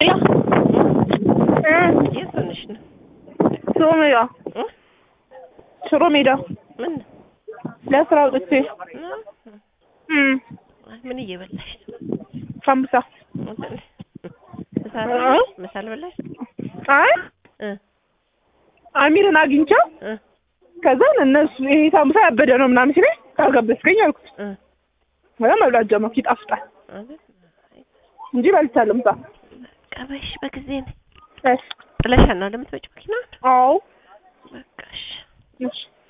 የት ሆነሽ ነው? ሽሮ ሜዳ እ? ሽሮ ሜዳ ምን ለስራ አውጥቼ ነው? እም ምን እየበላሽ ነው? ሳምቡሳ ምሳ አልበላሽ? ምሳ አልበላሽ? አይ እ አሚርን አግኝቼው እ ከዛ እነሱ ይሄ ሳምቡሳ ያበደ ነው ምናምን ሲለኝ ካልጋበዝከኝ አልኩት። እ ከዛ መብላት ጀመርኩ። ይጣፍጣል አይደል? እንጂ በልቻለሁ ምሳ። ቀበሽ በጊዜ ነኝ እሺ ጥለሻ ነው እንደምትመጪው መኪና አዎ በቃ እሺ እሺ